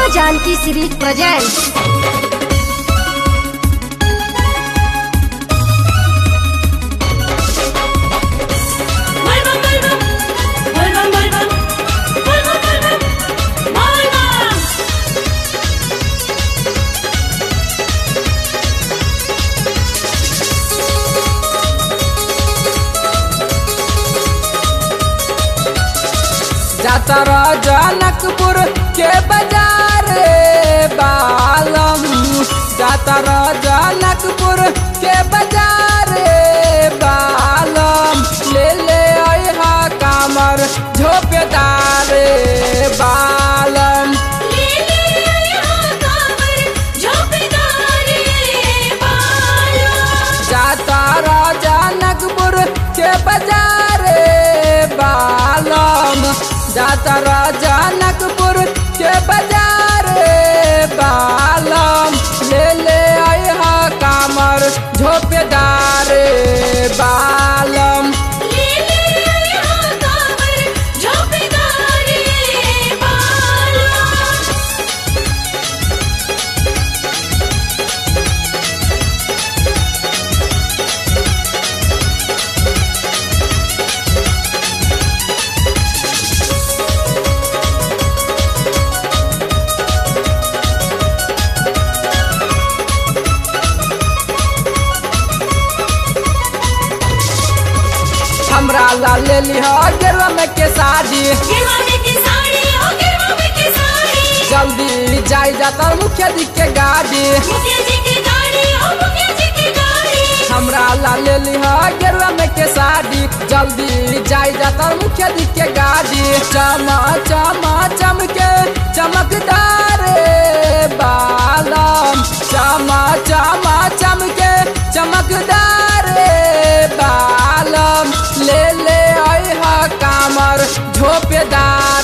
Janki series presents Volvan, volvan, volvan, volvan, volvan, volvan, volvan. जातर जनकपुर के बाजार बालम जातर जनकपुर के बाजार बालम ले ले अहा कामर झोपेदार बालम ले ले यहाँ कांवर, झोंपेदार बाला। जातर जनकपुर के बाजार बालम जातर जनकपुर के बाजार बालम ले ले अहा कामर झोपेदार बालम ले ले यहाँ कांवर, झोंपेदार बाला। हमरा ला ले लिह गेरुआ में के साड़ी गिरवा में की साड़ी, ओ गिरवा में की साड़ी। जल्दी जाई जाता मुखिया जी के गाड़ी मुखिया जी की गाड़ी, ओ मुखिया जी की गाड़ी। हमरा ला ले लिह गेरुआ में के साड़ी जल्दी जाई जाता मुखिया जी के गाड़ी चमा चमा चमके चमकदार बालम चमा चमा चमके चमकदार बालम ले ले अहा कामर झोपेदार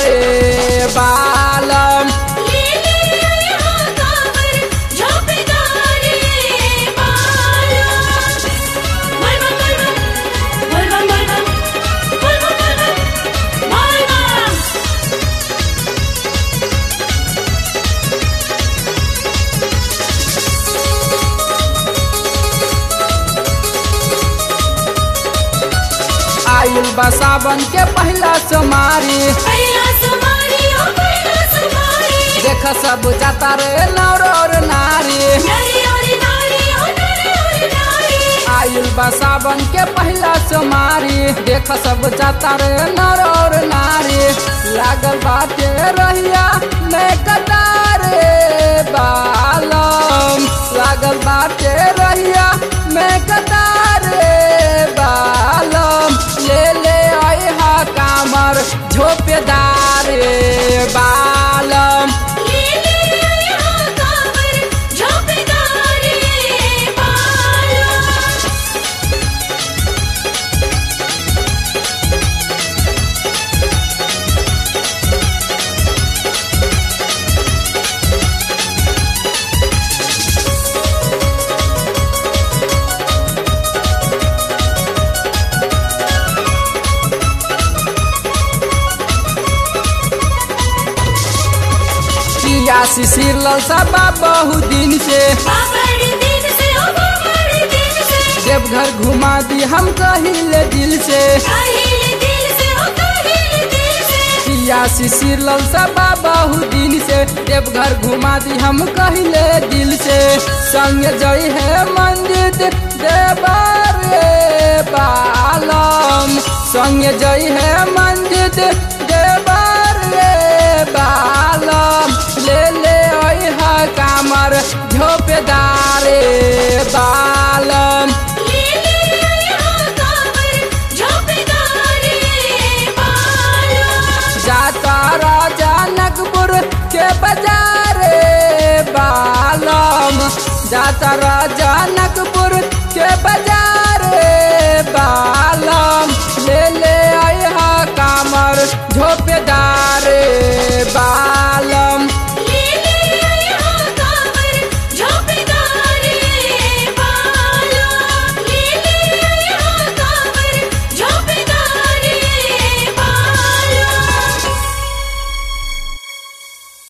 बालम ले ले यहाँ कांवर, झोंपेदार बाला। volvan, volvan, volvan, volvan, volvan, volvan, volvan। आयुल बा सावन के पहला सोमारी पहिला सुमारी, ओ पहिला सुमारी। देख सब जाता रे नौर और नारी नारी और नारी, ओ नारी और नारी। आयुल बा सावन के पहला सोमारी देख सब जाता रे नौर और नारी लागल बाटे रहिया मैं कतार बालम लागल बाटे रहिया मैं कतार बालम ले ले अहा कामर झोपेदार बालम ले ले यहाँ कांवर, झोंपेदार बाला। किया शिशिर ललसा बहु दिन से बाबर दिन से, ओ बाबर दिन से। देवघर घुमा दी हम कहिले दिल से काहिल दिल से, ओ काहिल दिल से। किया शिशिर ललसा बहु दिन से देवघर घुमा दी हम कहिले दिल से संग जई है मंदिर देवर बालम संग जई है मंदिर देवर बालम ले ले अहा कामर झोपेदार बालम ले ले यहाँ कांवर, झोंपेदार बाला। जाता जनकपुर के बाजार बालम जाता जनकपुर के बाजार बालम ले ले अहा कामर झोपेदार